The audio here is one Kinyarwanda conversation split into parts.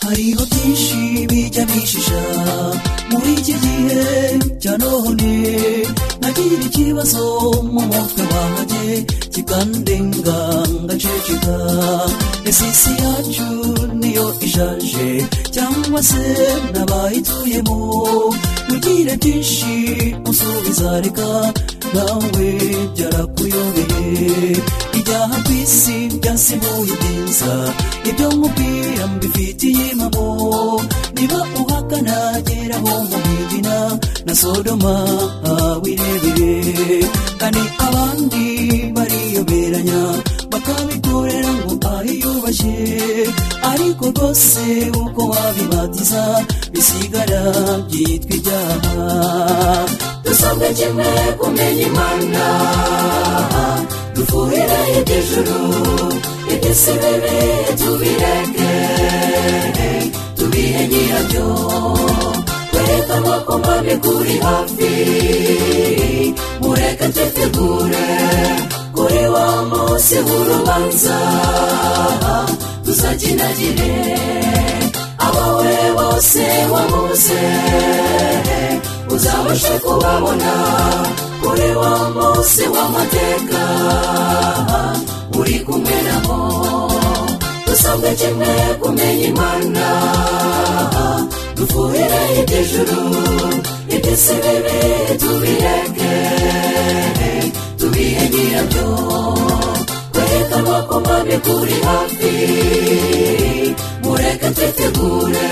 hariho byinshi bijya bishisha muri iki gihe cya none nagira ikibazo mu mutwe wanjye kikandenga ngaceceka ese isi yacu niyo ishaje cyangwa se n'abayituyemo mugire byinshi musubiza reka nawe byarakuyobeye ibyaha ku isi byasibuye ibyiza ibyo nkubwira mbifitiye impamo niba uhakana gera mu mubigina na sodoma wirebere kandi abandi bariyoberanya bakabikorera ngo ahiyubashye ariko rwose uko wabibatiza bisigara byitwa ibyaha dusabwe kimwe kumenya imana dufuhire iby'ijuru iby'isi bibi tubireke tubihe nyirabyo twereke amaboko mbabiguri hafi mureke twetegure kuri wa munsi w'urubanza tuzakinagire abawe bose wabuze uzabashe kubabona kuri wa munsi w'amateka uri kumwe nabo dusabwe kimwe kumenya imana dufuhire iby'ijuru iby'isi bibi tubireke tubihe nyirabyo twereke amaboko mabi kuri hafi mureke twitegure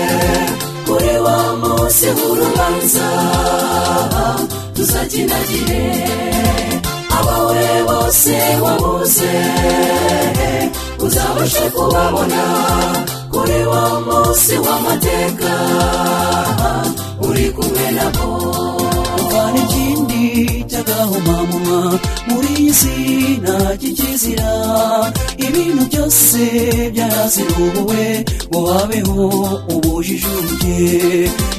kuri wa munsi w'urubanza tuzakinagire abawe bose wabuze uzabashe kubabona kuri wa munsi w'amateka uri kumwe nabo kandi ikindi cy'agahomamunwa muri iyi si nta kikizira ibintu byose byarazirubuwe ngo wabeho ubujijuke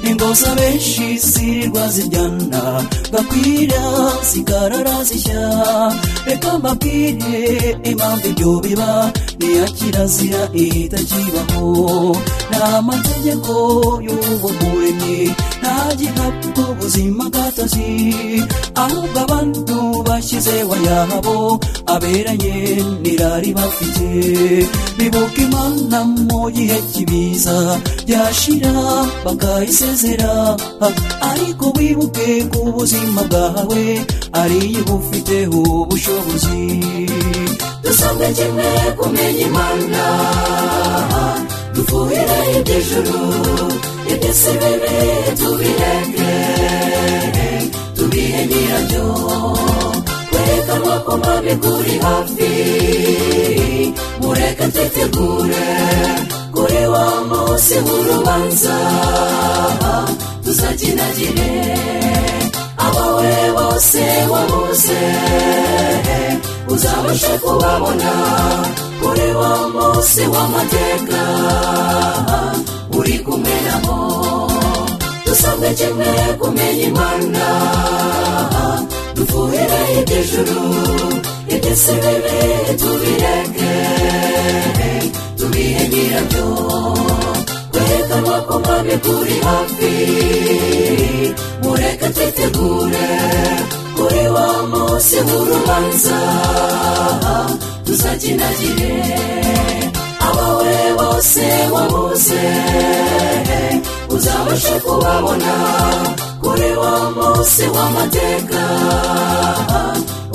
ingoza benshi zirirwa zijyana gakwira zikarara zishya reka mbabwire impamvu ibyo biba niya kirazira ihita kibaho ni amategeko y'uwo muremyi nta gikapu ubuzima gatozi ahubwo abantu bashyizeho yabo aberanye nirari bafite bibuka imana mu gihe kibiza yashira bakayisezera ariko wibuke ku buzima bwawe ariyo bufiteho ubushobozi dusabwe kimwe kumenya imana dufuhire iby'ijuru iby'isi bibi tubireke tubihe nyirabyo twereke amaboko mabi kuri hafi mureke twitegure kuri wa munsi w'urubanza tuzakinagire abawe bose wabuze uzabashe kubabona kuri wa munsi w'amateka uri kumwe nabo dusabwe kimwe kumenya imana dufuhire iby'ijuru iby'isi bibi tubireke tubihe nyirabyo twereke amaboko mabi kuri hafi mureke twitegure kuri wa munsi w'urubanza tuzakinagire abawe bose wabuze uzabashe kubabona kuri wa munsi w'amateka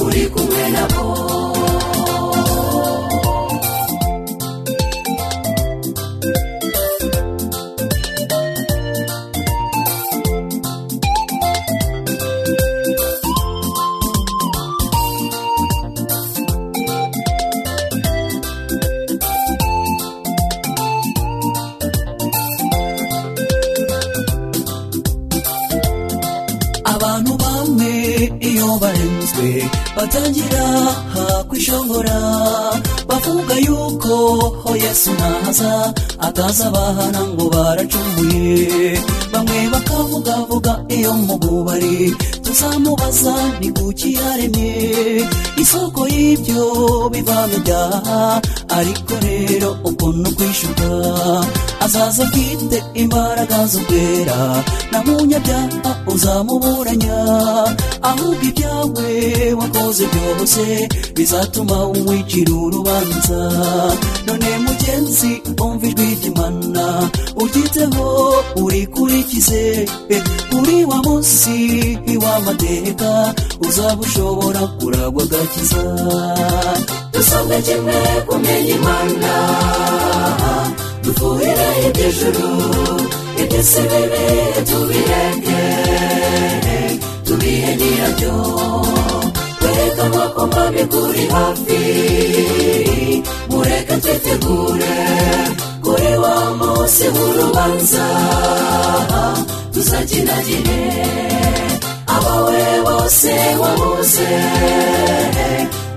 uri kumwe nabo abantu bamwe iyo barenzwe batangira kwishongora bavuga yuko ho yesu naza ataza bahana ngo baracumuye bamwe bakavugavuga iyo mu bubari tuzamubaza ni kuki yaremye isoko y'ibyo bivamo ibyaha ariko rero ukuntu kwishuka azaza bwite imbaraga z'ubwera na munyabyaha uzamuburanya ahubwo ibyawe wakoze byose bizatuma wicira urubanza none mugenzi umva ijwi ry'imana uryiteho urikurikize Eh, kuri wa munsi w'amateka uzaba ushobora kuragwa agakiza dusabwe kimwe kumenya imana dufuhira iby'ijuru iby'isi bibi tubirenge tubihe nyirabyo twerekana ko mwami kuri hafi mureke twitegure kuri wa munsi w'urubanza tuzakinagire abawe bose wabuze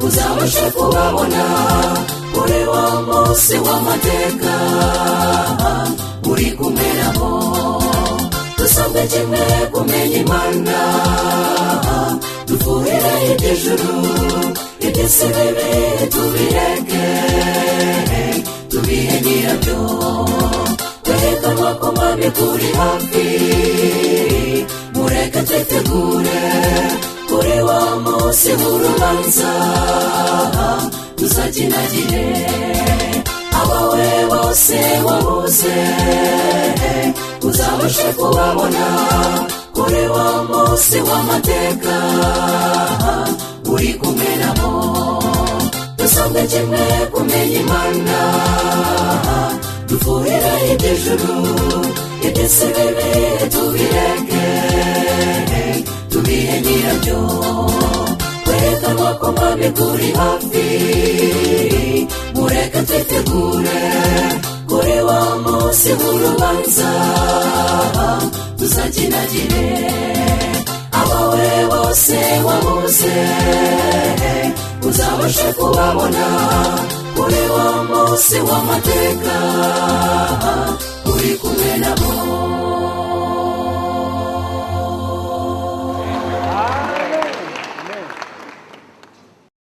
uzabashe kubabona kuri wa munsi w'amateka uri kumwe nabo dusabwe kimwe kumenya imana dufuhire iby'ijuru iby'isi bibi tubireke tubihe nyirabyo twerekanwa ko mwami turi hafi mureke twitegure kuri wa munsi w'urubanza tuzakinagire abawe bose wabuze uzabashe kubabona kuri wa munsi w'amateka uri kumwe nabo dusabwe kimwe kumenya imana dufuhira iby'ijuru iby'isi bibi tubireke tubihe nyirabyo twerekanwa ko mwami kuri hafi mureke twitegure kuri wa munsi w'urubanza tuzakinagire abawe bose wabuze uzabashe kubabona kuri wa munsi w'amateka uri kumwe nabo